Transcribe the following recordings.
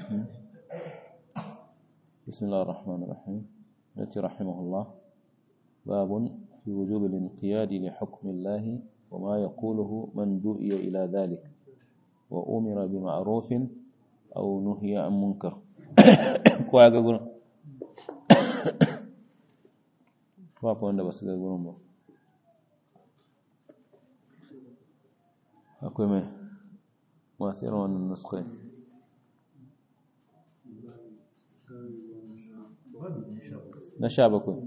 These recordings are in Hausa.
بسم الله الرحمن الرحيم التي رحمه الله باب في وجوب الانقياد لحكم الله وما يقوله من دعي إلى ذلك وأمر بمعروف أو نهي عن منكر كوا ga gurin ba ko wanda ba su ga gurin ba akwai mai masu irin wannan nuskai na sha bakwai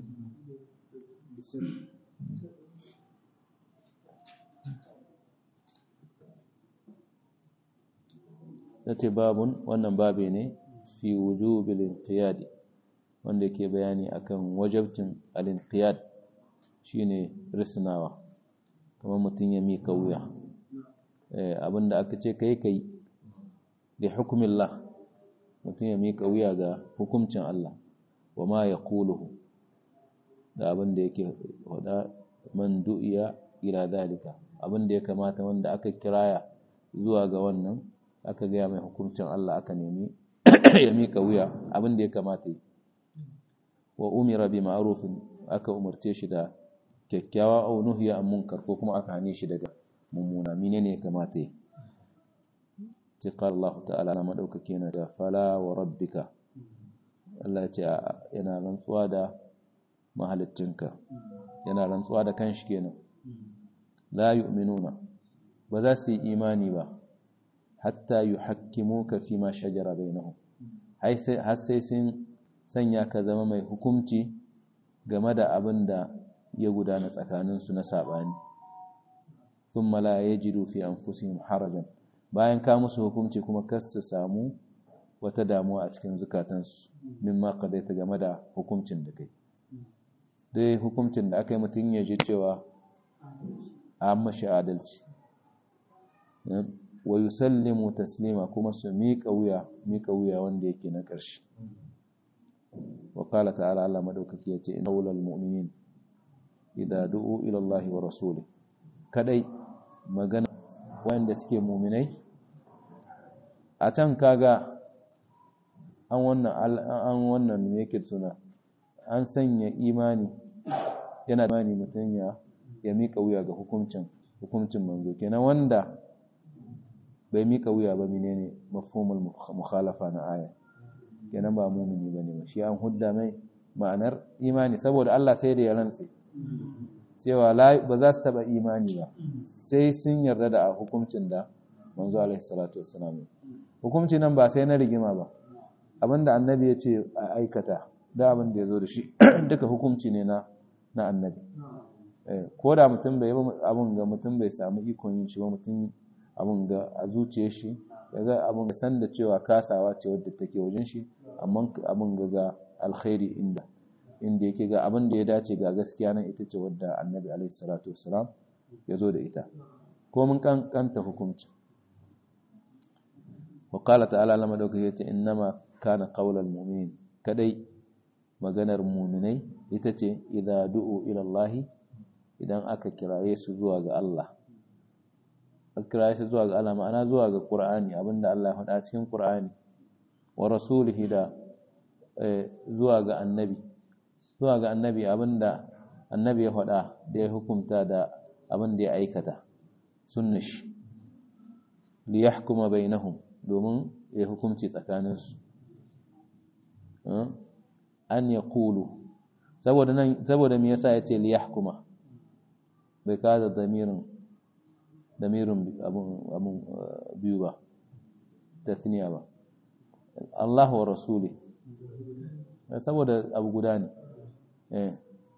ya ce babun wannan babe ne fi wujubil inqiyadi wanda ke bayani akan wajabcin al-inqiyad shine risnawa kamar mutum ya mika wuya abinda aka ce kai kai da hukumillah mutum ya mika wuya ga hukuncin Allah wa ma yaquluhu da abinda yake wada man du'iya ila dalika abinda ya kamata wanda aka kiraya zuwa ga wannan aka gaya mai hukuncin Allah aka nemi ya mika wuya abinda ya kamata yi wa umira bi ma'rufin aka umarce shi da kyakkyawa au nuhiya an munkar ko kuma aka hane shi daga mummuna menene ya kamata yi sai qala Allah ta'ala na madaukake na da fala wa rabbika Allah ya ce yana rantsuwa da mahalittinka yana rantsuwa da kanshi kenan la yu'minuna ba za su yi imani ba hatta yuhakkimuka fi ma shajara bainahum har sai sun sanya ka zama mai hukunci game da abin da ya gudana tsakaninsu na saɓani sun mala ya jiru fi an harajan bayan ka musu hukunci kuma kas su samu wata damuwa a cikin zukatansu min ma ta game da hukuncin da kai dai hukuncin da aka yi mutum ya ji cewa a mashi adalci wa yusallimu taslima kuma su miƙa wuya miƙa wuya wanda yake na ƙarshe wa qala ta'ala Allah madaukaki yace inna ulal mu'minin idza du'u ila Allah wa rasuli kadai magana wanda suke mu'minai a can kaga an wannan an wannan me yake suna an sanya imani yana imani mutun ya ya mika wuya ga hukuncin hukuncin manzo kenan wanda bai mika wuya ba menene mafhumul mukhalafa na aya kenan ba mumini bane ba shi an hudda mai ma'anar imani saboda Allah sai da ya rantse cewa ba za su taba imani ba sai sun yarda da hukuncin da manzo alaihi salatu wassalam hukunci nan ba sai na rigima ba abinda annabi ya ce a aikata da abin da ya zo da shi duka hukunci ne na na annabi ko da mutum bai abin ga mutum bai samu ikon yin shi ba mutum abin ga a zuciyar shi yaga abin ga san da cewa kasawa ce wadda take wajen shi amma abin ga ga alkhairi inda inda yake ga abin da ya dace ga gaskiya nan ita ce wadda annabi alaihi salatu wassalam ya zo da ita ko mun kankanta hukunci wa qala ta'ala lama dauka yace innama kana qaulal mu'min kadai maganar mu'minai ita ce idza du'u ila Allah idan aka kiraye su zuwa ga Allah aka kiraye su zuwa ga Allah ma'ana zuwa ga Qur'ani abinda Allah ya faɗa cikin Qur'ani wa rasulihi da zuwa ga annabi zuwa ga annabi abinda annabi ya faɗa da ya hukunta da abin da ya aikata sunnish li yahkuma bainahum domin ya hukunci tsakaninsu an ya kulu saboda nan saboda me yasa yace li yahkuma bai kaza damirin damirin abun abun biyu ba tasniya ba Allah wa rasuli saboda abu guda ne eh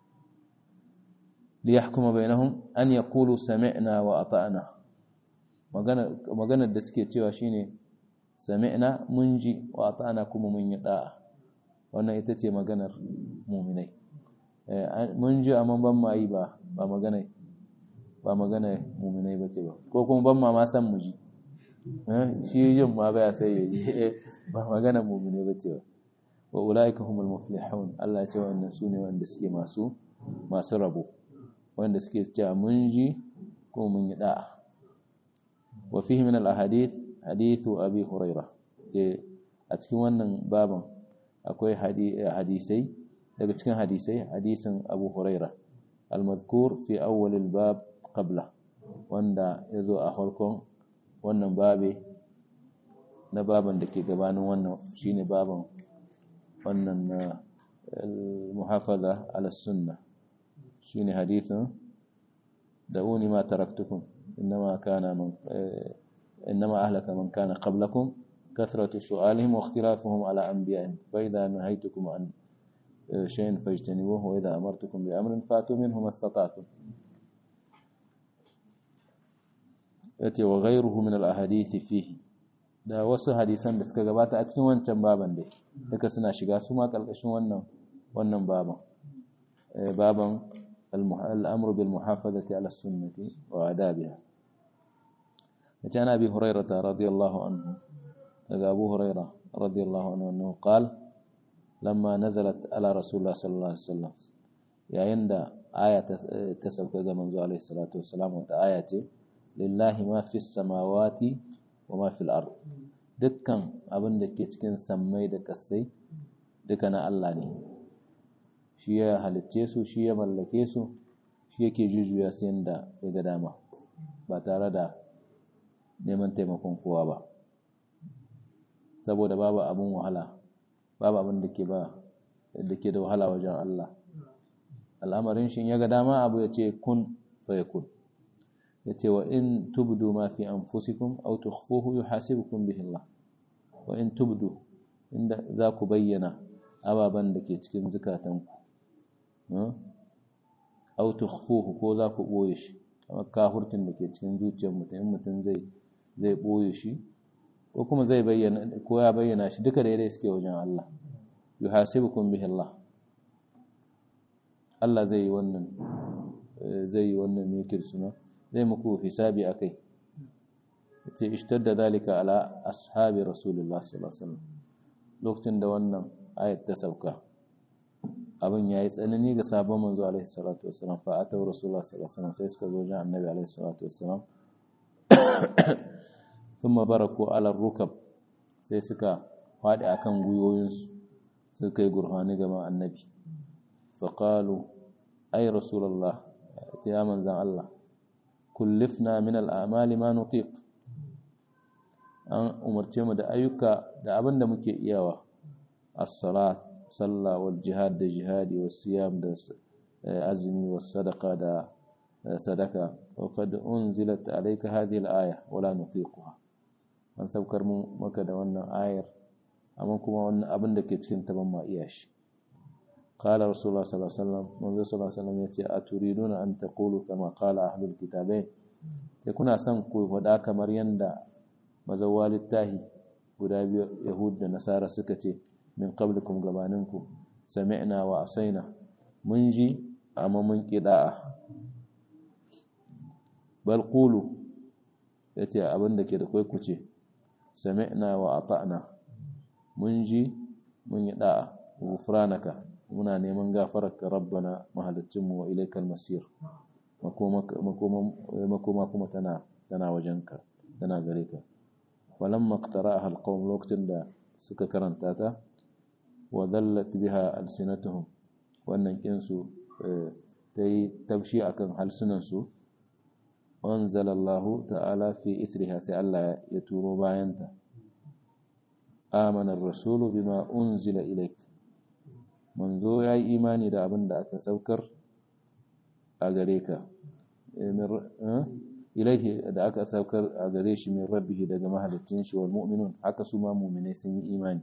li yahkuma bainahum an yaqulu sami'na wa ata'na magana maganar da suke cewa shine sami'na mun ji wa ata'na kuma mun yi da'a wannan ita ce maganar mu'minai mun ji amma ban ma yi ba ba magana ba magana mu'minai bace ba ko kuma ban ma ma san mu ji shi yin ma baya sai ya ji ba magana mu'minai bace ba wa ulaika humul muflihun Allah ya ce wannan sune wanda suke masu masu rabo wanda suke cewa mun ji ko mun yi da'a wa fihi min al ahadith hadithu abi hurairah ce a cikin wannan baban akwai hadisai daga cikin hadisai hadisin Abu Huraira al-mazkur fi awwal al-bab qabla wanda yazo a farkon wannan babe na baban da ke gabanin wannan shine baban wannan na al-muhafaza ala sunnah shine hadisin da'uni ma taraktukum inma kana man inma ahlaka man kana qablakum كثرة سؤالهم واختلافهم على أنبيائهم فإذا نهيتكم عن شيء فاجتنبوه وإذا أمرتكم بأمر فاتوا منه ما استطعتم يأتي وغيره من الأحاديث فيه da wasu hadisan da suka gabata a cikin wancan baban dai duka suna shiga su ma ƙarƙashin wannan wannan baban baban al'amru bil muhafazati ala sunnati wa adabiha yace ana bi hurairata radiyallahu anhu daga abu huraira radiyallahu anhu annahu qal lamma nazalat ala rasulullah sallallahu alaihi wasallam yayin da aya ta sauka ga manzo alaihi salatu wassalam wata aya ce lillahi ma fis samawati wa ma fil ard dukkan abin da ke cikin sammai da kasai duka na Allah ne shi ya halicce su shi ya mallake su shi yake jujuya su yanda ya ga dama ba tare da neman taimakon kowa ba saboda babu abin wahala babu abin da ke ba da ke da wahala wajen Allah al'amarin shi ya ga dama abu ya ce kun fa yakun ya ce wa in tubdu ma fi anfusikum aw tukhfuhu yuhasibukum bihi Allah wa in tubdu inda za ku bayyana ababan da ke cikin zukatanku aw tukhfuhu ko za ku boye shi kamar kafurtin da ke cikin zuciyar mutum in mutum zai zai boye shi ko kuma zai bayyana ko ya bayyana shi duka daidai suke wajen Allah yuhasibukum bihi Allah Allah zai yi wannan zai yi wannan mikir suna zai muku hisabi akai yace ishtadda dalika ala ashabi rasulullah sallallahu alaihi wasallam lokacin da wannan ayat ta sauka abin yayi tsanani ga sabon manzo alaihi salatu wasallam fa ataw rasulullah sallallahu alaihi wasallam sai suka zo wajen annabi alaihi salatu wasallam thumma baraku ala rukab sai suka fadi akan guyoyinsu suka yi gurfani gaban annabi faqalu ay rasulullah ya manzan Allah kullifna min al'amali ma nutiq an umarce mu da ayyuka da abin da muke iyawa as-salat sallah wal jihad da jihadi was siyam da azmi was sadaqa da sadaka wa qad unzilat alayka hadhihi al-aya wala nutiquha an saukar mu maka da wannan ayar amma kuma wannan abin da ke cikin ta ban ma iya shi قال رسول الله صلى الله عليه وسلم منذ صلى الله عليه وسلم يتي أتريدون أن تقولوا كما قال أهل الكتابين يكون أسان كوي فدا kamar yanda mazawwal tahi guda biyu yahud da nasara suka ce min qablikum gabaninku sami'na wa asaina mun ji amma mun kida'a bal qulu yace abin da ke da kai ku ce sami'na wa ata'na mun ji mun yi da'a gufranaka muna neman gafararka rabbana mahalicinmu wa ilaikal masir makoma kuma tana tana wajenka tana gare ka walam maqtara'aha alqawm lokacin da suka karanta ta wa dhallat biha alsinatuhum wannan kinsu ta yi tabshi akan halsunansu anzalallahu ta'ala fi ithriha sai Allah ya turo bayanta amana ar-rasulu bima unzila ilayka manzo ya yi imani da abin da aka saukar a gare ka ilaihi da aka saukar a gare shi min rabbihi daga mahalicin shi wal mu'minun haka su ma mu'minai sun yi imani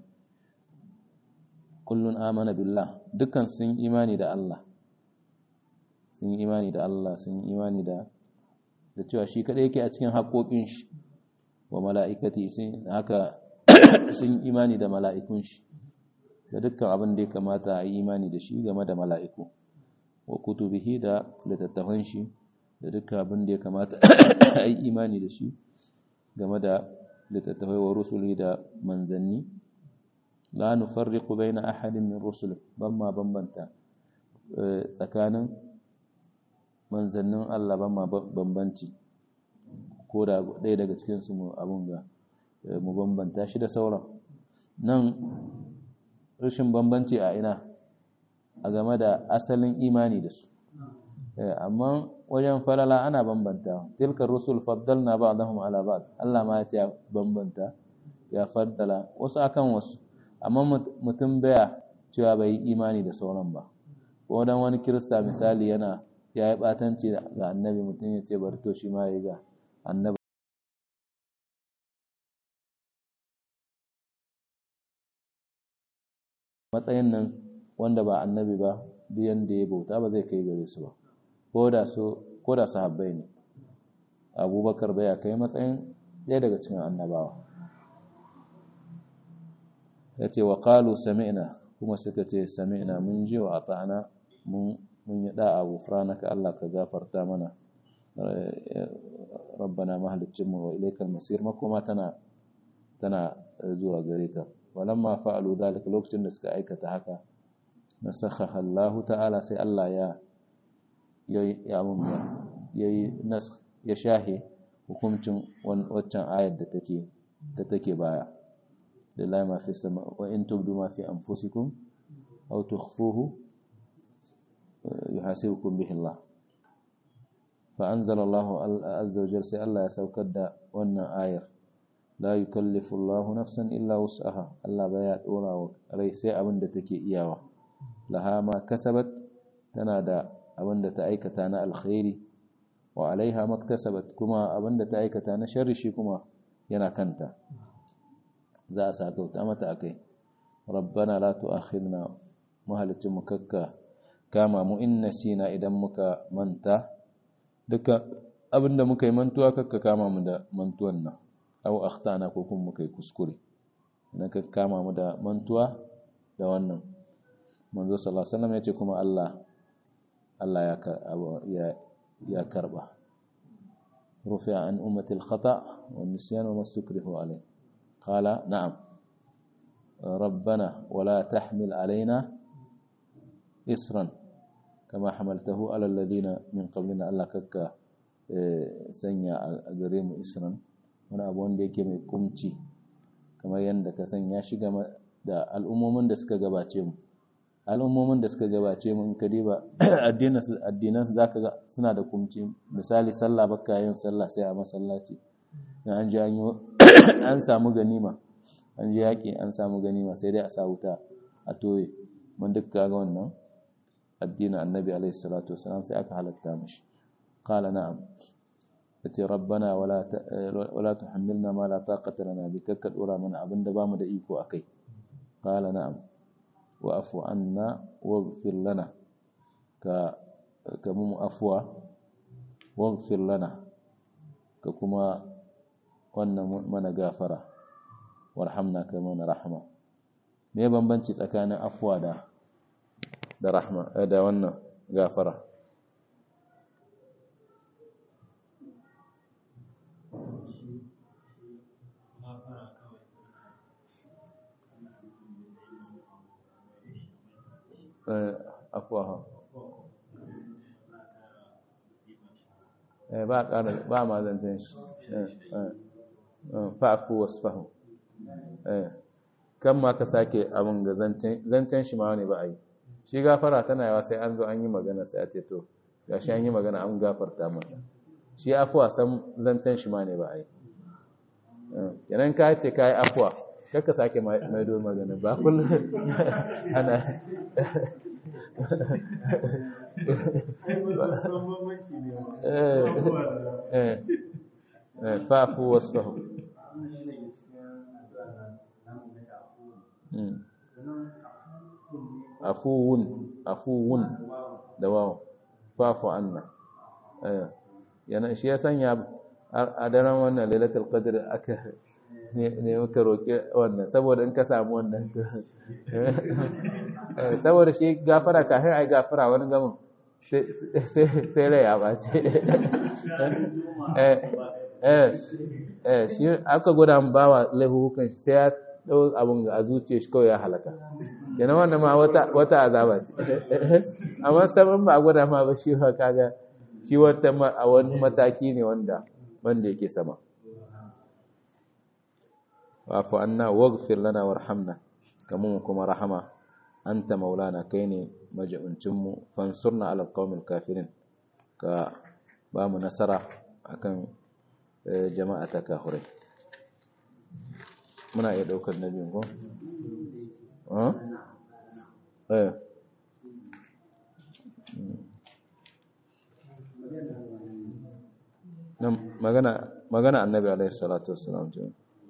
kullun amana billah dukkan sun yi imani da Allah sun yi imani da Allah sun yi imani da da cewa shi kadai yake a cikin haƙoƙin shi wa mala'ikati sun haka sun yi imani da mala'ikun shi da dukkan abin da ya kamata a yi imani da shi game da mala'iku wa kutubihi da littattafan shi da dukkan abin da ya kamata a yi imani da shi game da littattafai wa rusuli da manzanni la nufarriqu baina ahadin min rusul ban ma bambanta tsakanin manzannin Allah ban ma bambanci ko da ɗaya daga cikin su mu abun ga mu bambanta shi da sauran nan rashin bambanci a ina a game da asalin imani da su amma wajen falala ana bambanta tilka rusul faddalna ba'dahum ala ba'd Allah ma ya bambanta ya faddala wasu akan wasu amma mutum baya cewa bai yi imani da sauran ba ko dan wani kirista misali yana ya yi batanci ga annabi mutum ya ce bari to shi ma ya ga annabi matsayin nan wanda ba annabi ba duk yanda ya bauta ba zai kai gare su ba ko da su ko da sahabbai ne abubakar bai kai matsayin ɗaya daga cikin annabawa ya ce wa qalu sami'na kuma suka ce sami'na mun ji wa ata'na mun mun yi da'a gufranaka Allah ka gafarta mana rabbana mahaliccinmu wa ilaikal masir makoma tana tana zuwa gare ka walamma fa'alu dhalika lokacin da suka aikata haka nasakha Allah ta'ala sai Allah ya ya mun yayi nas ya shahe hukuncin waccan ayar da take da take baya lillahi ma fi sama wa in tubdu ma fi anfusikum aw tukhfuhu yuhasibukum bihi Allah fa anzala Allah azza wa jalla sai Allah ya saukar da wannan ayar la yukallifu Allah nafsan illa wus'aha Allah baya dora wa rai sai abin da take iyawa laha ma kasabat tana da abin da ta aikata na alkhairi wa alaiha maktasabat kuma abin da ta aikata na sharri shi kuma yana kanta za a sakauta mata akai rabbana la tu'akhidna mahalicin mu kakka kama mu in nasina idan muka manta duka abinda muka yi mantuwa kakka kama mu da mantuwan nan aw akhtana ko kuma muka yi kuskure na ka kama mu da mantuwa da wannan manzo sallallahu alaihi wasallam yace kuma Allah Allah ya ya ya karba rufi'a an ummati al-khata' wa an-nisyan wa mastukrihu alayh qala na'am ربنا ولا تحمل علينا إسرا كما حملته على الذين من قبلنا الله كك sanya a gare mu isran wani abu wanda yake mai kumci kamar yadda ka sanya shi game da al'ummomin da suka gabace mu al'ummomin da suka gabace mu in ka diba addinan su zaka ga suna da kumci misali sallah baka yin sallah sai a masallaci an ji an samu ganima an ji yaƙi an samu ganima sai dai a sa wuta a toye mun duk kaga wannan addinin annabi alaihi salatu wasalam sai aka halatta mishi qala na'am yace rabbana wala wala tuhammilna ma la taqata lana bi kakka dora mana abinda bamu da iko akai qala na'am wa afu anna waghfir lana ka ka mu afwa waghfir lana ka kuma wannan mana gafara warhamna kai mana rahma me bambanci tsakanin afwa da da rahma da wannan gafara afwa ba ƙara ba ma zancen shi fa'afu wasfahu kan ma ka sake abin ga zancen shi ma wani ba a yi shi gafara tana yawa sai an zo an yi magana sai a ce to ga shi an yi magana an gafarta mata shi afuwa san zancen shi ma ne ba a yi yanan ka ce ka yi afuwa kakka sake maido magana ba kullum ana fa'afu wasfahu afuwun afuwun da wawo fafu anna yana shi ya sanya a daren wannan lailatul qadr aka ne muka roƙi wannan saboda in ka samu wannan saboda shi gafara kafin ai gafara wani gamin sai rai ya bace eh shi aka gwada bawa laihukan sai ya ɗau abin a zuciya shi kawai ya halaka yana wannan ma wata azaba ce amma sabon ba a gwada ma ba shi kaga shi wata a wani mataki ne wanda wanda yake sama wa'fu anna waghfir lana warhamna kamun kuma rahama anta maulana kai ne majibincin mu fansurna ala alqawmil kafirin ka ba mu nasara akan jama'a ta kafirai muna iya daukar nabi ko eh nan magana magana annabi alaihi salatu wassalam ce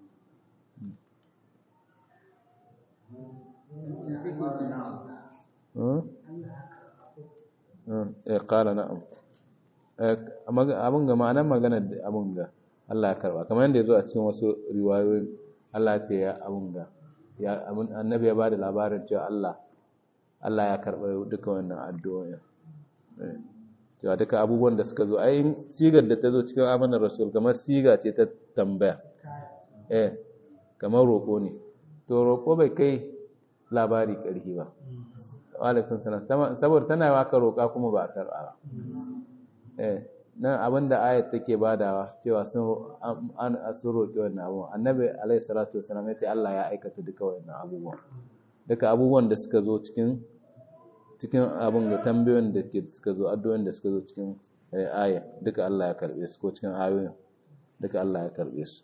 eh qala na'am abin ga ma'anar magana da abin ga Allah ya karba kamar yadda ya zo a cikin wasu riwayoyi Allah ya ce ya abin ga ya annabi ya bada labarin cewa Allah Allah ya karba duka wannan addu'o'i cewa duka abubuwan da suka zo ai sigar da ta zo cikin amanar rasul kamar siga ce ta tambaya eh kamar roƙo ne to roƙo bai kai labari ƙarfi ba alaikun salam saboda tana waka roƙa kuma ba a karɓa ba eh nan abinda ayat take badawa cewa sun an sun roƙi wannan abubuwan annabi alaihi salatu wasalam ya ce Allah ya aikata duka wannan abubuwan duka abubuwan da suka zo cikin cikin abin da tambayoyin da ke suka zo addu'o'in da suka zo cikin aya duka Allah ya karbe su ko cikin ayoyin duka Allah ya karbe su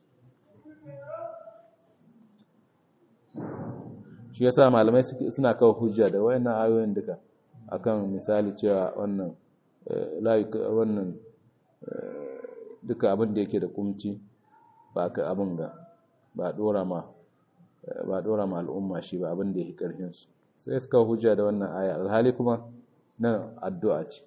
shi yasa malamai suna kawo hujja da wayannan ayoyin duka akan misali cewa wannan wannan duka abin da yake da kumci ba ka abin ga ba dora ma ba dora ma al'umma shi ba abin da yake karfin su sai suka hujja da wannan aya alhali kuma nan addu'a ce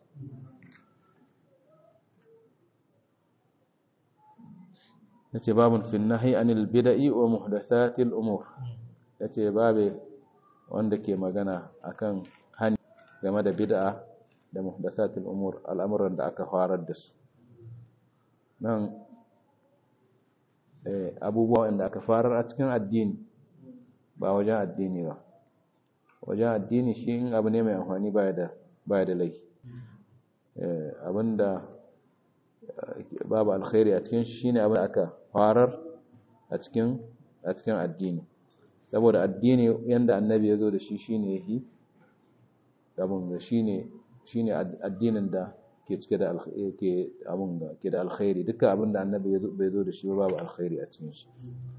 yace babun fi nahyi anil bid'i wa muhdathatil umur yace babe wanda ke magana akan hani game da bid'a da muhdathatil umur al'amuran da aka farar da su nan abubuwa wanda aka farar a cikin addini ba wajen addini ba wajen addini shi in abu ne mai amfani baya da baya da laifi abinda babu alkhairi a cikin shi ne abin da aka farar a cikin a cikin addini saboda addini yanda annabi ya zo da shi shine yahi abin da shine shine addinin da ke cike da ke abin da ke da alkhairi duka abin da annabi bai zo da shi babu alkhairi a cikin shi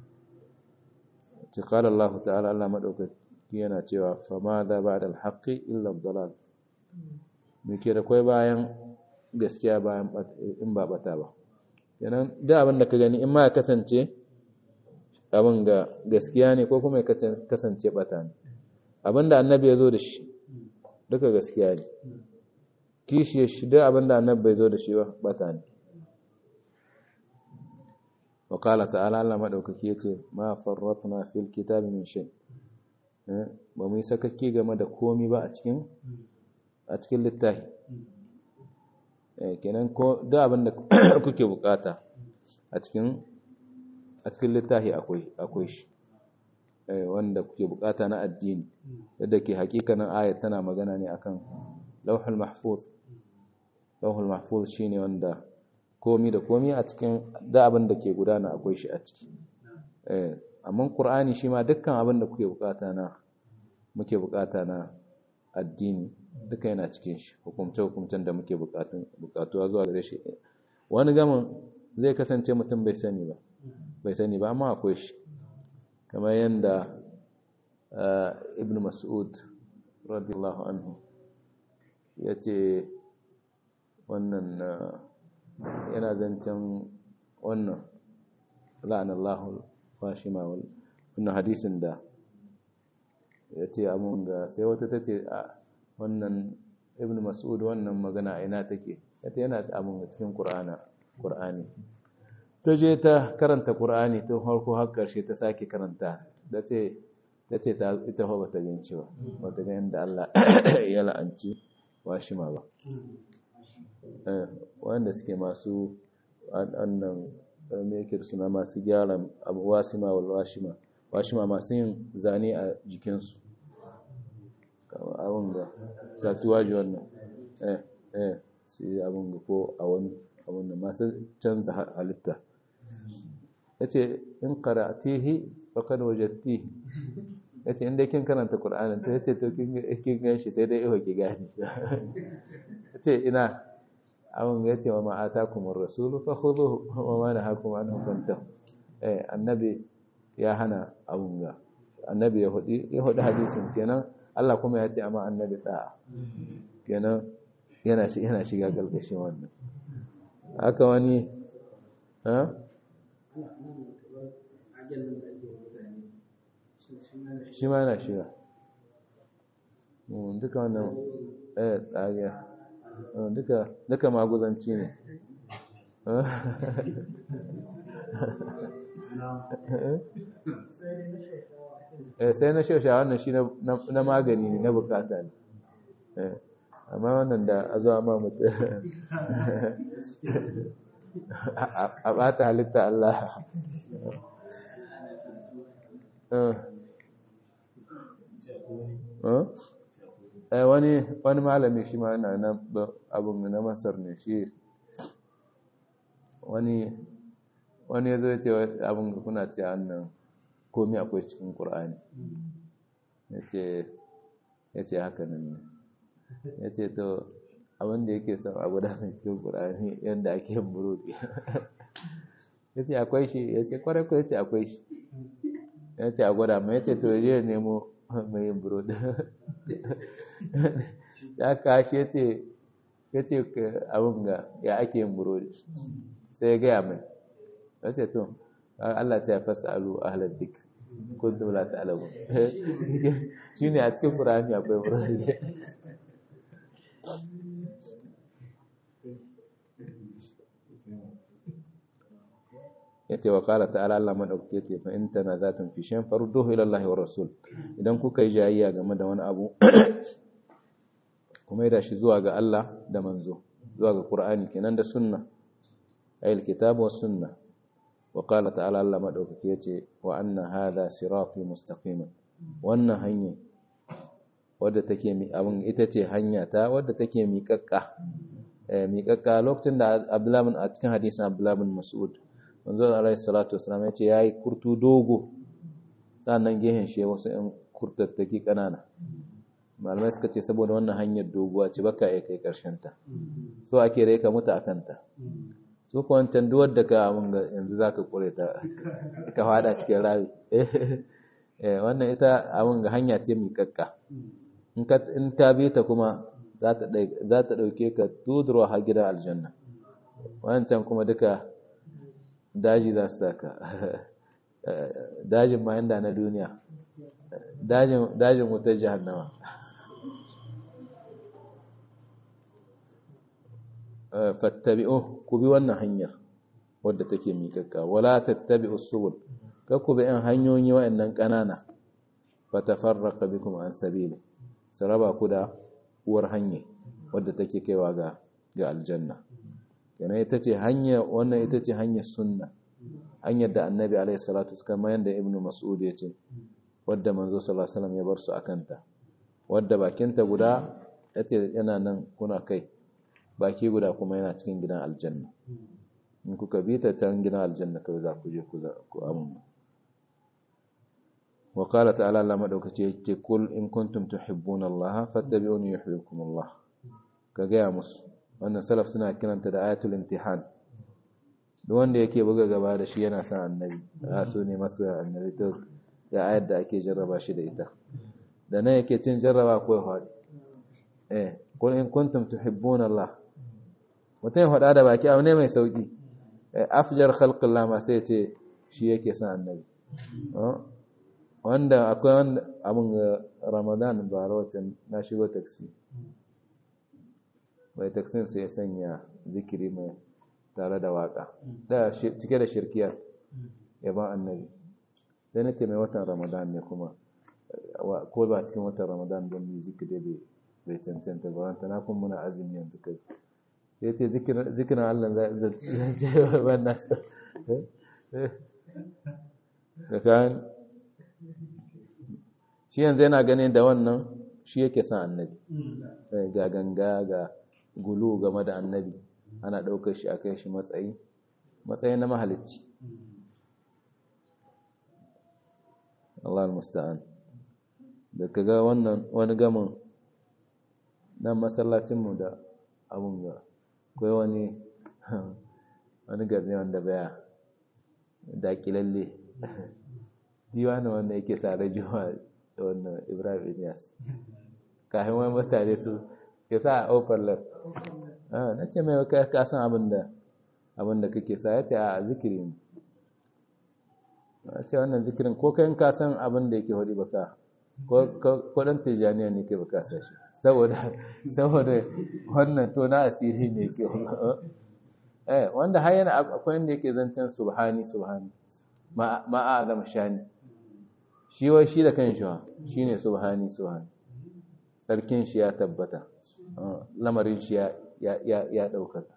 ce qala Allah ta'ala Allah madaukaki yana cewa fama da ba da alhaƙi illa dalal me ke da kwai bayan gaskiya bayan in ba bata ba yanan da abin da ka gani in ma ya kasance abin ga gaskiya ne ko kuma ya kasance bata ne abin da annabi ya zo da shi duka gaskiya ne kishi shi da abin da annabi bai zo da shi ba bata ne wa qala ta'ala Allah madaukaki yace ma farratna fil kitabi min shay ba mu yi sakakki game da komi ba a cikin a cikin littafi kenan ko da abin da kuke bukata a cikin a cikin littafi akwai akwai shi wanda kuke bukata na addini yadda ke hakikanin ayat tana magana ne akan lauhul mahfuz lauhul mahfuz shine wanda komi da komi a cikin da abin da ke gudana akwai shi a ciki amma qur'ani shi ma dukkan abin da kuke bukata na muke bukata na addini duka yana cikin shi hukumce hukumcen da muke bukatuwa zuwa gare shi wani gamin zai kasance mutum bai sani ba bai sani ba amma akwai shi kamar yadda ibn mas'ud radiyallahu anhu ya ce wannan yana zancen wannan la'anallahu fashima wannan hadisin da ya ce amun ga sai wata ta ce a wannan ibn mas'ud wannan magana a ina take ya ce yana amun cikin ƙur'ani ta je ta karanta ƙur'ani ta farko har ƙarshe ta sake karanta da ce ta ce ita ba ta gan cewa ba ta gan da Allah ya la'anci washima ba wanda suke masu annan me yake suna masu gyara abu wasima wal washima washima masu yin zane a jikinsu abin ga tatuwaji wannan eh eh su yi abin ga ko a wani abin da masu canza halitta yace in qara'tihi faqad wajadtihi yace inda kin karanta qur'anin to yace to kin kin ganshi sai dai iho ki gani yace ina abun yace wa ma atakumur rasulu fakhudhuhu wa ma nahakum anhu fantahu eh annabi ya hana abun ga annabi ya hudi ya hudi hadisin kenan Allah kuma ya ce amma annabi da'a kenan yana shi yana shiga galgashin wannan haka wani ha shi ma yana shiga duka wannan eh tsariya duka duka maguzanci ne sai na shausha wannan shi na magani ne na bukata ne amma wannan da a zuwa ma mutu a bata halitta Allah wani wani malami shi ma na nan abin na masar ne shi wani wani ya zo ce abin da kuna ce annan komi akwai cikin ƙur'ani ya ce haka nan ne ya ce to abin da yake son abu da cikin ƙur'ani yadda ake yin burodi ya ce akwai shi ya ce kwarai ko ya ce akwai shi ya ce a gwada mai ya ce to ya nemo mai yin burodi ya kashi ya ce ya ce abin ga ya ake yin burodi sai ya gaya mai ya ce to Allah ta ya fasa alu ahalar dik kuntum la ta'lamu shine a cikin Qur'ani akwai burodi yace wa qala ta'ala Allah madaukake yace fa in tanazatun fi shay'in farudduhu ila Allah wa rasul idan kuka yi jayayya game da wani abu kuma da shi zuwa ga Allah da manzo zuwa ga Qur'ani kenan da sunna ayil kitabu was sunna wa qala ta'ala Allah madaukake yace wa anna hadha sirati mustaqima wannan hanya wadda take mi abin ita ce hanya ta wadda take miƙaƙƙa miƙaƙƙa lokacin da Abdullah bin a cikin hadisin Abdullah bin Mas'ud manzo alaihi salatu wasallam yace yayi kurtu dogo sannan gehen shi wasu ɗan kurtattaki kanana malamai suka ce saboda wannan hanyar doguwa ce baka iya kai karshen ta so ake rai ka mutu akan ta su ko wancan duwar da ka abin ga yanzu zaka kure ta ka fada cikin rawi eh wannan ita abin ga hanya ce miƙaƙƙa in ka in ta bi ta kuma za ta za ta dauke ka tudurwa har gidan aljanna wancan kuma duka daji za su saka dajin ma inda na duniya dajin wutar jahannama fattabi'u ku bi wannan hanyar wadda take miƙaƙƙa wala tattabi'u subul ka ku bi ɗan hanyoyi waɗannan ƙanana fatafarraqa bikum an sabili saraba ku da uwar hanya wadda take kaiwa ga ga aljanna kenan ita ce hanya wannan ita ce hanyar sunna hanyar da annabi alaihi salatu kamar yadda ibnu mas'ud ya ce wadda manzo sallallahu alaihi wasallam ya bar su akanta wadda bakinta guda yace yana nan kuna kai baki guda kuma yana cikin gidan aljanna in kuka bi ta can gidan aljanna kawai za ku je ku za ku amma wa qala ta'ala Allah madaukake yake kul in kuntum tuhibbuna Allah fattabi'uni yuhibbukum Allah ka ga musu wannan salaf suna kiranta da ayatul imtihan duk wanda yake buga gaba da shi yana son annabi a so ne masu annabi to ga ayar da ake jarraba shi da ita da nan yake cin jarraba ko ya faɗi eh qul in kuntum tuhibbuna Allah mutum ya faɗa da baki abu ne mai sauki afjar khalqillah ma sai ce shi yake son annabi wanda akwai wanda abin Ramadan ba rawatan na shigo taxi mai taksin sai ya sanya zikiri mai tare da waka da cike da shirkiya yaban annabi sai na ce mai watan ramadan ne kuma ko ba cikin watan ramadan don mu zikiri bai cancanta ba wanta na kun muna azumi yanzu kai sai ce zikirin allah zai ce ban na da kayan shi yanzu yana ganin da wannan shi yake son annabi ga ganga ga gulu game da annabi ana ɗaukar shi a kai shi matsayi matsayi na mahalicci Allah musta'an da kaga wannan wani gamin nan masallacinmu da abun ga akwai wani wani garne wanda baya dakilalle diwani wanda yake sare juma'a da wannan ibrahim inyas kafin wani mutane su ya sa a overlap na ce mai ka san abin da abin da kake sa ya ce a zikiri ne a ce wannan zikirin ko kayan ka san abin da yake hudu baka ko dan tijaniya ne ke baka sa shi saboda saboda wannan to na asiri ne ke eh wanda har yana akwai inda yake zancen subhani subhani ma ma azam shani shi wai shi da kan shi shine subhani subhani sarkin shi ya tabbata lamarin shi ya ya ya daukaka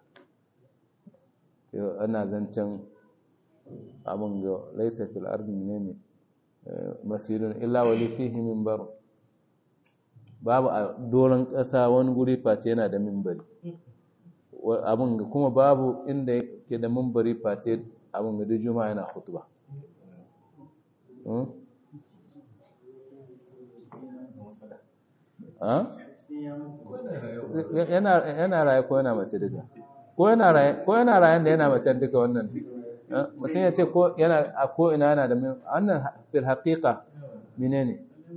ana zancen abin ga laisa fil ardi ne masirun illa wali fihi minbar babu a doron ƙasa wani guri face yana da minbari abin ga kuma babu inda ke da minbari face abin ga juma'a yana hutuba yana raye ko yana mace duka ko yana raye da yana mace duka wannan mutum ya ce ko yana a ko ina yana da wannan fil haqiqa menene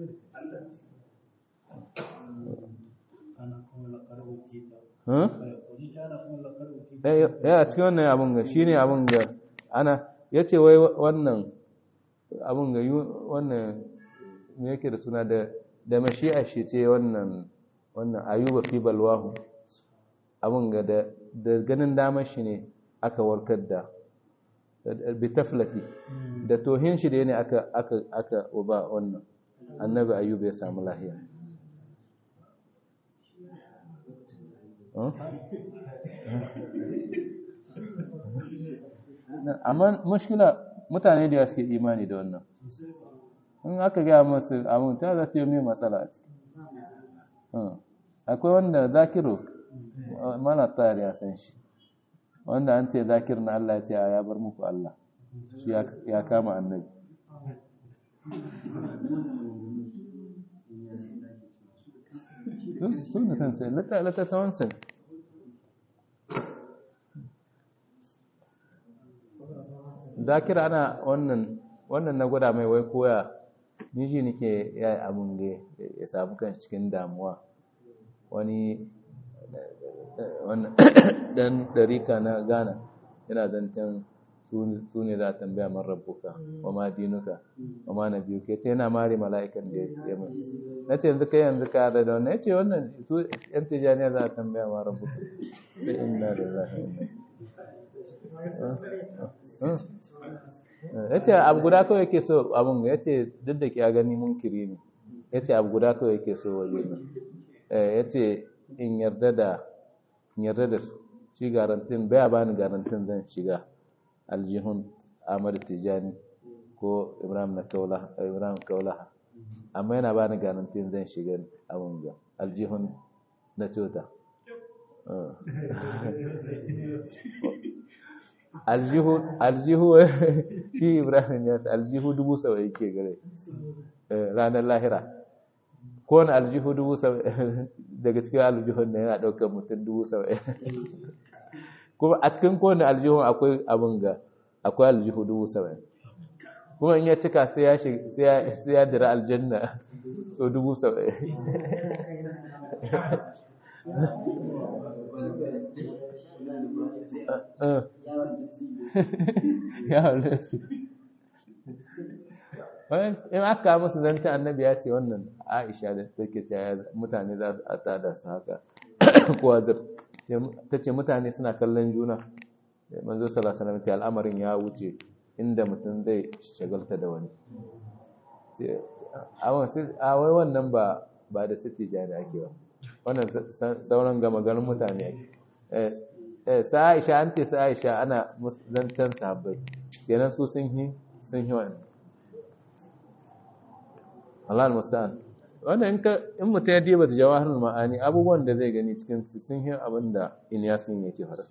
ya a cikin wannan abun ga shine abun ga ana yace wai wannan abun ga wannan me yake da suna da da mashi'a shi ce wannan wannan ayuba fi balwahu abun ga da da ganin damar shi ne aka warkar da bitaflati da tohin shi da ne aka aka aka ba wannan annabi ayyub ya samu lahiya amma mushkila mutane da suke imani da wannan in aka gaya masu abin ta za ta yi mai matsala a ciki akwai wanda zakiru mana tsari ya san shi wanda an ce zakir na Allah ce ya bar muku Allah shi ya kama annabi su da kansa littattafansa zakir ana wannan wannan na gwada mai wai koya ni ji nake ya yi abin da ya samu kan cikin damuwa wani dan ɗarika na ghana yana zancen su ne za a tambaya man rabbuka wa ma dinuka wa ma na biyu ke ta yana mare mala'ikan da ya mai na ce yanzu kai yanzu ka da wannan ya ce wannan su yan tijaniya za a tambaya man rabbuka sai inna da za a ya ce abu guda kawai yake so abin ya ce duk da ya gani munkiri ne ya ce abu guda kawai yake so waje ne ya ce in yarda da yarda da su shi garantin baya bani garantin zan shiga aljihun Ahmad Tijani ko Ibrahim na Kaula Ibrahim Kaulaha amma yana bani garantin zan shiga abun ga aljihun na tota aljihu aljihu shi Ibrahim ya aljihu dubu sawa yake gare ranar lahira kowane aljihu dubu saba'in daga cikin aljihun na yana ɗaukar mutum dubu saba'in kuma a cikin kowane aljihun akwai abin ga akwai aljihu dubu saba'in kuma in ya cika sai ya dira aljanna so dubu saba'in ya wale su in aka musu zancen annabi ya ce wannan aisha da take cewa mutane za su tada su haka kowa zir ta ce mutane suna kallon juna manzo sallallahu alaihi wasallam al'amarin ya wuce inda mutum zai shagalta da wani a wai wannan ba ba da siti jani ake ba wannan sauran gama ganin mutane ake sa aisha an ce sa aisha ana zancen sahabbai kenan su sun yi sun yi wani Allah al-musta'an wannan in ka in mutum ya diba jawahirul ma'ani abubuwan da zai gani cikin su sun yi abin da Inyasin yake fara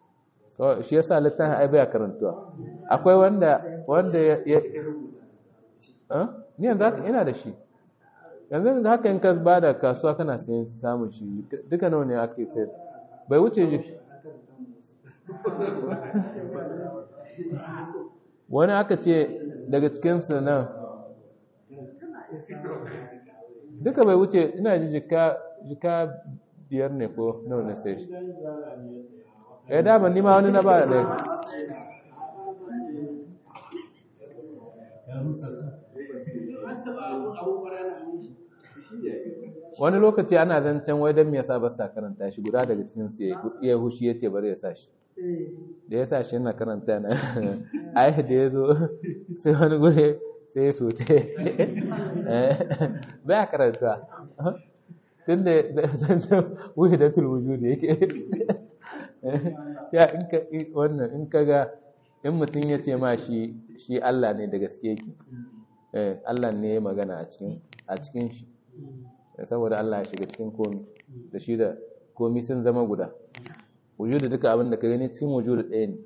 so shi yasa littafin ai baya karantuwa akwai wanda wanda ya ni yanzu haka ina da shi yanzu haka in ka ba da kasuwa kana sayan samun shi duka nawa ne ake sayar bai wuce ji wani aka ce daga cikinsu nan duka bai wuce ina ji jika biyar ne ko nawa na sai shi ya dama nima wani na ba da wani lokaci ana zancen wai don me yasa ba sa karanta shi guda daga cikin su ya hushi yace bari ya sa shi da ya sa shi yana karanta na ai da ya zo sai wani gure sai ya sote baya karanta tun da zancen wuyi da tulwuju da yake ya in ka wannan in ka ga in mutum ya ce ma shi shi Allah ne da gaske yake Allah ne ya magana a cikin shi saboda Allah ya shiga cikin komi da shi da komi sun zama guda wujudu duka abin da ka gani cikin wujudu ɗaya ne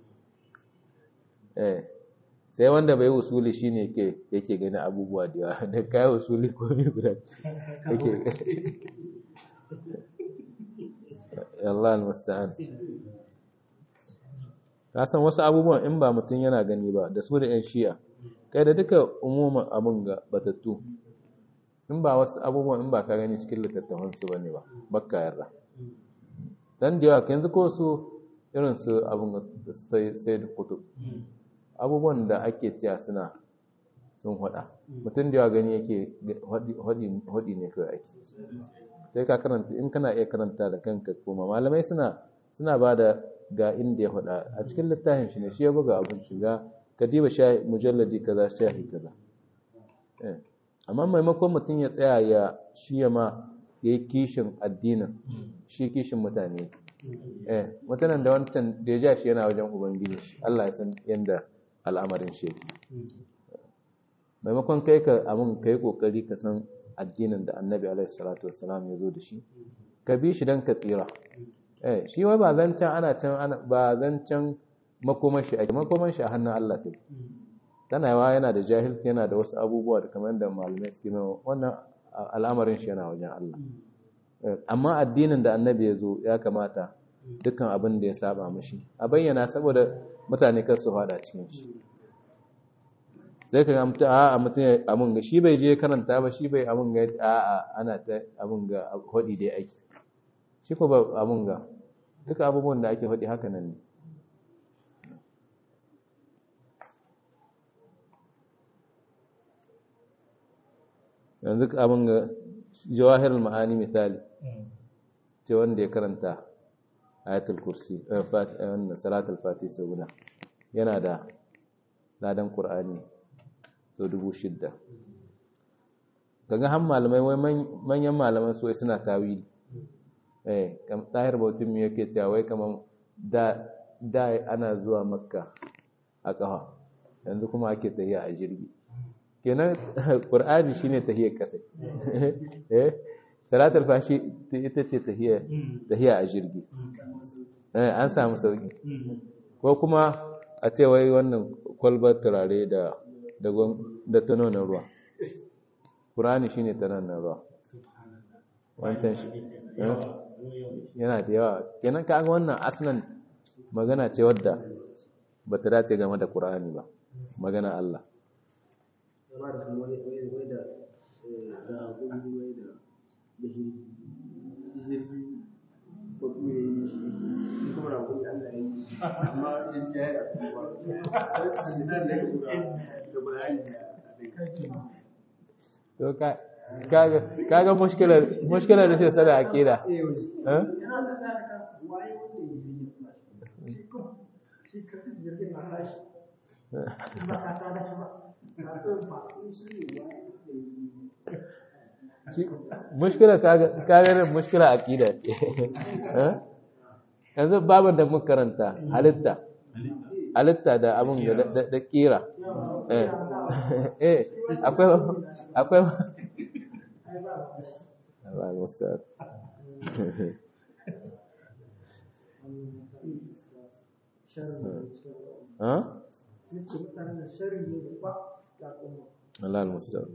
sai wanda bai usuli shi ne yake gani abubuwa da yawa da kayi usuli komi guda yake Allah al-musta'an ka san wasu abubuwan in ba mutum yana gani ba da su da 'yan shi'a kai da duka umuman abin ga batattu in ba wasu abubuwan in ba ka gani cikin littattafansu ba ne ba bakka yarda dan da yawa yanzu ko su irin su abin da su sai da kutub abubuwan da ake cewa suna sun hada mutum da yawa gani yake hadi ne kawai ake sai ka karanta in kana iya karanta da kanka koma malamai suna suna ba da ga inda ya hada a cikin littafin shi ne shi ya buga abin shiga ka diba mujalladi kaza shahi kaza amma maimakon mutum ya tsaya ya shi ya ma ya yi kishin addinin shi kishin mutane eh mutanen da wancan da ya ja shi yana wajen ubangiji shi Allah ya san yadda al'amarin shi yake maimakon kai ka amin ka yi kokari ka san addinin da annabi alaihi salatu wassalam ya zo da shi ka bi shi don ka tsira eh shi wai ba zancen ana can ba zancen makoman shi ake makoman shi a hannun Allah take tana yawa yana da jahilci yana da wasu abubuwa da kamar da malamai suke mai wannan al'amarin shi yana wajen Allah amma addinin da annabi ya zo ya kamata dukkan abin da ya saba mashi a bayyana saboda mutane kar su fada cikin shi sai ka ga mutum a mutum amun ga shi bai je karanta ba shi bai amun ga a a ana ta amun ga hodi dai aiki shi ko ba amun ga duka abubuwan da ake hodi haka nan ne yanzu abin ga jawahirul ma'ani misali ce wanda ya karanta ayatul kursi wannan salatul fati sau guda yana da ladan qur'ani sau dubu shidda kaga han malamai wai manyan malaman su suna tawili eh kam tahir bautin mu yake cewa wai kaman da da ana zuwa makka a kafa yanzu kuma ake tafiya a jirgi kenan qur'ani shine tahiyar kasa eh salatul fashi ita ce tahiyar tahiya a jirgi eh an samu sauki ko kuma a ce wai wannan kwalbar turare da da da tanonin ruwa qur'ani shine tanonin ruwa wancan shi yana da yawa kenan ka ga wannan aslan magana ce wadda ba ta dace game da qur'ani ba magana Allah to ka kaga kaga mushkilar mushkilar da shi sada akida eh mushkila kaga mushkila aqida yanzu baban da muka karanta halitta halitta da abun da da kira eh eh akwai akwai Allah musta'an ha Allah al-musta'an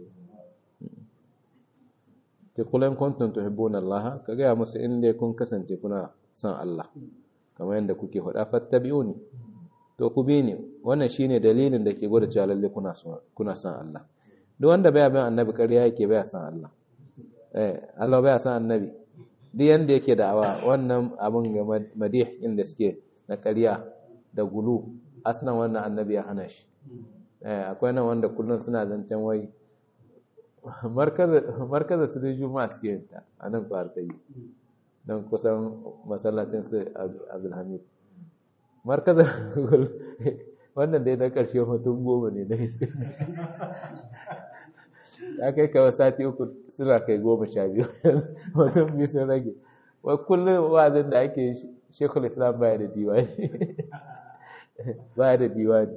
ta kullum kuntum tuhibbuna Allah ka ga musu inda kun kasance kuna son Allah kamar yadda kuke faɗa fattabi'uni to ku bi ni wannan shine dalilin da ke gwada cewa lalle kuna son kuna son Allah duk wanda baya bin annabi ƙarya yake baya son Allah eh Allah baya son annabi duk yanda yake da'awa wannan abun ga madih inda suke na ƙarya da gulu aslan wannan annabi ya hana shi eh akwai nan wanda kullun suna zancen wai markaza su da juma'a suke yin ta a nan kwar ta yi don kusan masallacin su abdulhamid markaza wannan dai na ƙarshe mutum goma ne na iska ya kai kawai sati uku suna kai goma sha biyu mutum biyu sun rage wai kullum wazin da ake shekul islam baya da diwani baya da diwani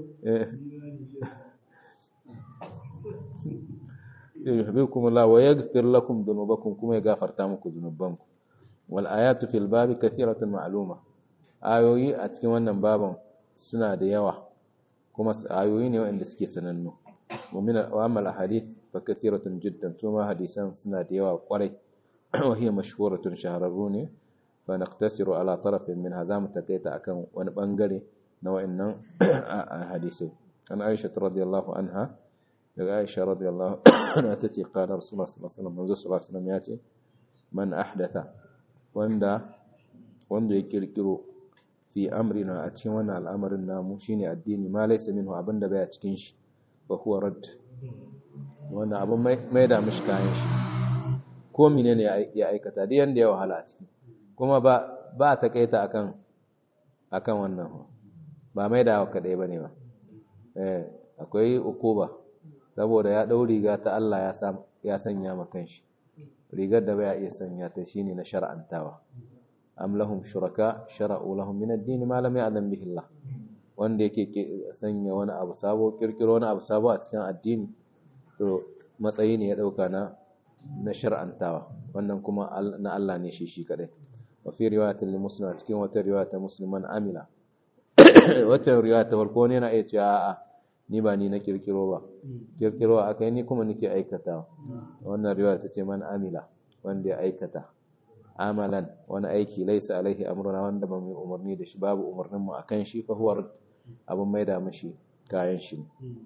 yuhibbukum Allah wa yaghfir lakum dhunubakum kuma ya gafarta muku dhunubanku wal ayatu fil babi kathiratun ma'luma ayoyi a cikin wannan baban suna da yawa kuma ayoyi ne waɗanda suke sanannu ومن وأما الأحاديث فكثيرة جدا ثم حديثا سنة يوا قري وهي مشهورة شهرروني فنقتصر على طرف من هذا متكيت أكن ونبنغري نوع إن حديثي عن عائشة رضي الله عنها عائشة رضي الله عنها تتي قال رسول الله صلى الله عليه وسلم منذ صلى الله عليه وسلم ياتي من أحدث وندا wanda ya kirkiro fi amrina a cikin wannan al'amarin namu shine addini ma laysa minhu abinda baya cikin shi fa huwa rad wannan abin mai da mishi kayan shi ko menene ya aikata da yanda ya wahala a ciki kuma ba ba ta kaita akan akan wannan ba mai da kadai bane ba eh akwai ukuba saboda ya dau riga ta Allah ya sa ya sanya ma kanshi rigar da baya iya sanya ta shine na shar'antawa am lahum shuraka shara'u lahum min ad-din ma lam ya'lam bihi Allah wanda yake sanya wani abu sabo kirkiro wani abu sabo a cikin addini to matsayi ne ya dauka na na shar'antawa wannan kuma na Allah ne shi shi kadai wa fi riwayatin li muslim cikin wata riwaya musliman amila wata riwaya ta farko ne na iya cewa a'a ni ba ni na kirkiro ba kirkiro akai ni kuma nake aikata wannan riwaya ta ce man amila wanda ya aikata amalan wani aiki laisa alaihi amruna wanda ba mu umarni da shi babu umarnin mu akan shi fa huwa abun maida mashi kayan shi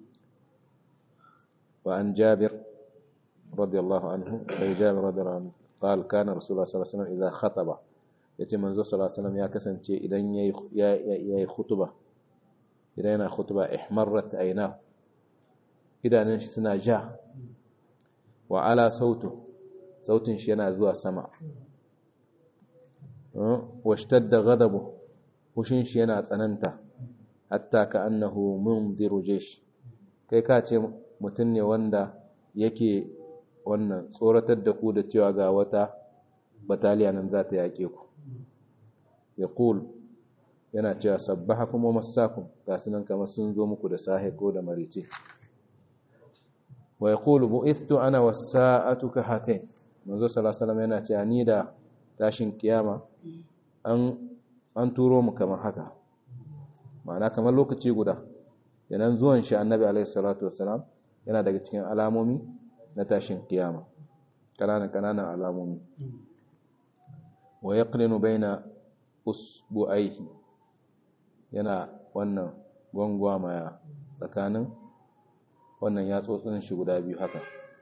wa an jabir radiyallahu anhu sai jabir radiyallahu anhu قال كان رسول الله صلى الله عليه وسلم اذا خطب yace manzo sallallahu alaihi wasallam ya kasance idan yayi yayi khutba idan yana khutba ihmarrat ayna idanun shi suna ja wa ala sautu sautin shi yana zuwa sama washtadda ghadabu hushin shi yana tsananta hatta ka annahu munziru jaysh kai ka ce mutum ne wanda yake wannan tsoratar da ku da cewa ga wata bataliya nan za ta yaƙe ku yaqul yana cewa sabbahakum wa massakum ga sunan kamar sun zo muku da sahe ko da marice wa yaqulu bu'ithtu ana was-sa'atu ka hatain manzo sallallahu alaihi wasallam yana cewa ni da tashin kiyama an an turo mu kamar haka ma'ana kamar lokaci guda yanan zuwan shi annabi alaihi salatu wassalam yana daga cikin alamomi na tashin kiyama kananan kananan alamomi wa yaqlinu baina usbu'aihi yana wannan gwangwamaya tsakanin wannan yatsotsin shi guda biyu haka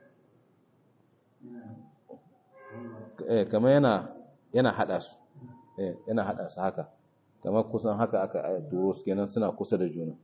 eh kamar yana yana hada su eh yana hada su haka kamar kusan haka aka turo su kenan suna kusa da juna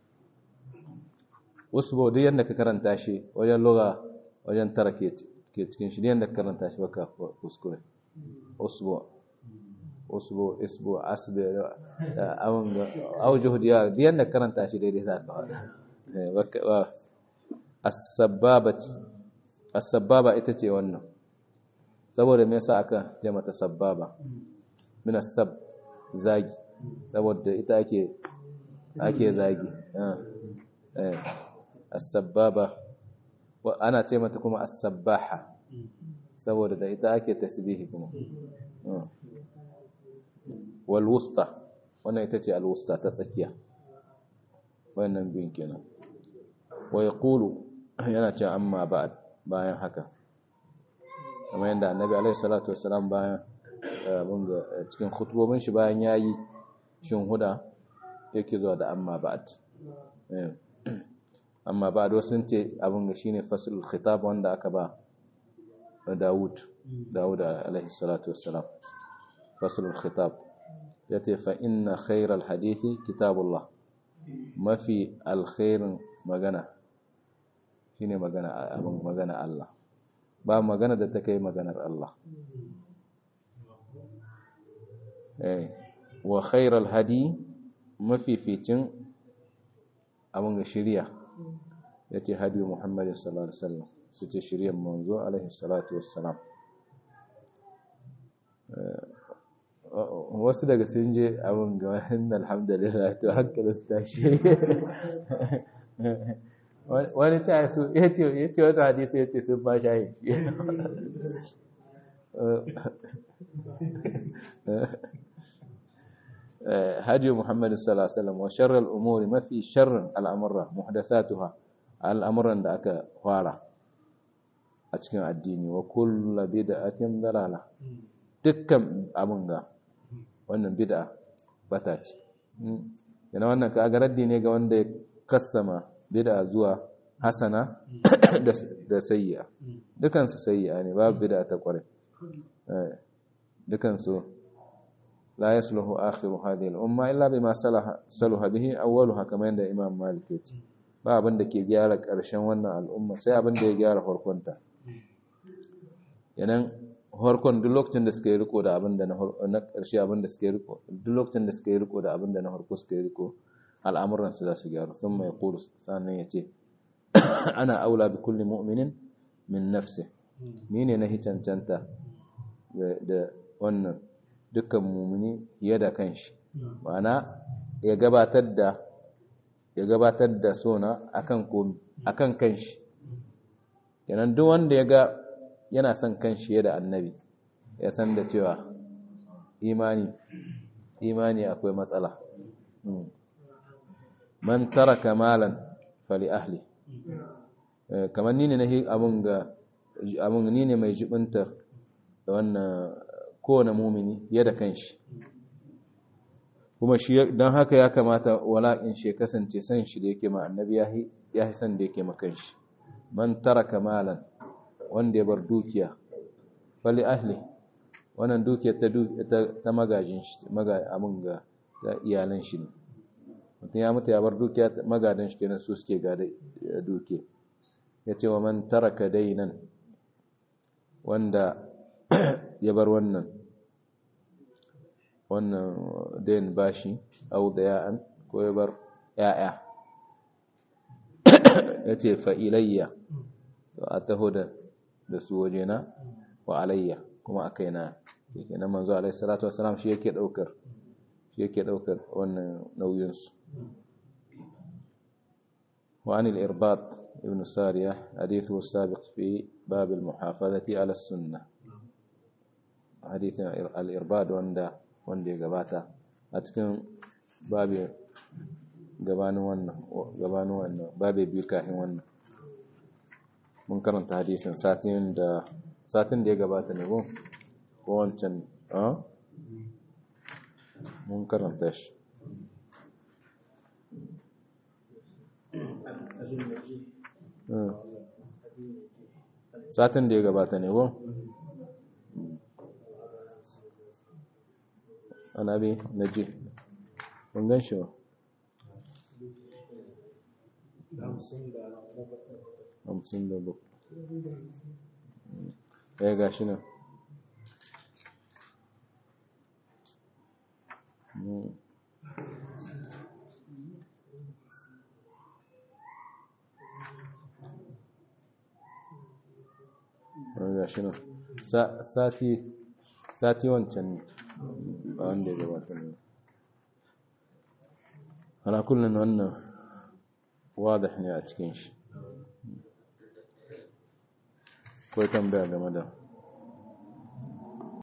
usbu duk yanda ka karanta shi wajen lugha wajen tara ke cikin shi yanda ka karanta shi baka kuskure usbu usbu isbu asbi awon ga aujuhu diya duk yanda ka karanta shi daidai za ka faɗa eh baka as-sabbabati as-sabbaba ita ce wannan saboda me yasa aka ce mata sabbaba min as-sab zagi saboda ita ake ake zagi eh as-sabbaba ana ce mata kuma as-sabbaha saboda da ita ake tasbihi kuma wal wusta wannan ita ce al wusta ta tsakiya wannan bin kenan wa yaqulu yana cewa amma ba'd bayan haka kamar yadda annabi alaihi salatu wassalam bayan abin ga cikin khutubobin shi bayan yayi shin huda yake zuwa da amma ba'd amma ba'd wasu sun ce abin ga shine faslul khitab wanda aka ba Dawud Dawud alaihi salatu wassalam faslul khitab yace fa inna khayral hadithi kitabullah mafi alkhairin magana shine magana abin magana Allah ba magana da ta kai maganar Allah eh wa khairal hadi mafificin abin ga shirya yace hadi Muhammad sallallahu alaihi wasallam yace shiryan manzo alaihi salatu wassalam wasu daga sun je abin ga wannan alhamdulillah to hankali su tashi wani ta su ya ce wata hadisi ya ce sun ba shayi hajji muhammadu sallallahu wa sharral umuri mafi sharrin al'amurra muhdathatuha al'amuran da aka fara a cikin addini wa kulla bid'atin dalala dukkan abin ga wannan bid'a bata ce yana wannan ka raddi ne ga wanda ya kassama bid'a zuwa hasana da sayyi'a dukansu sayyi'a ne babu bid'a ta kware dukansu la yasluhu akhiru hadhihi al-umma illa bima salaha salaha bihi awwaluha kamar yadda Imam Malik ya ce ba abin da ke gyara ƙarshen wannan al'umma sai abin da ya gyara farkonta yanan harkon duk lokacin da suka yi riko da abin da na ƙarshe abin da suka yi riko duk lokacin da suka yi riko da abin da na harko suka yi riko al'amuransu za su gyaru sun mai kuru sannan ya ce ana aula bi kulli mu'minin min nafsi ni ne na hicancanta da wannan dukkan mumini fiye da kanshi ma'ana ya gabatar da ya gabatar da sona akan komi akan kanshi yanan duk wanda ya ga yana son kanshi ya da annabi ya san da cewa imani imani akwai matsala man taraka malan fali ahli kamar ni ne na abun ga abun ni ne mai jibinta da wannan kowane mumini ya da kanshi kuma shi don haka ya kamata wala'in shi kasance san shi da yake ma annabi ya yi san da yake ma kanshi man taraka malan wanda ya bar dukiya fali ahli wannan dukiya ta ta magajin shi abun ga iyalan shi ne mutum ya mutu ya bar dukiya magadan shi kenan su suke gada dukiya ya ce wa man taraka dainan wanda ya bar wannan wannan dain bashi au da ya'an ko ya bar ya'ya ya ce fa'ilayya a taho da su wajena wa alayya kuma a kaina yake na manzo alaihi salatu wasalam shi yake daukar shi yake daukar wannan nauyinsu وعن الإرباط ابن سارية حديثه السابق في باب المحافظة على السنة حديث الإرباط wanda wanda ya gabata a cikin babu gabanin wannan gabanin wannan babu biyu kafin wannan mun karanta hadisin satin da satin da ya gabata ne ko ko wancan a mun karanta shi satin da ya gabata ne ko anabi naji mun gan shi ba hamsin da bakwai ya gashi nan gashi nan sati sati wancan ne ba wanda ya gabata ne ana kullum wannan wadah ne a cikin shi kawai tambaya game da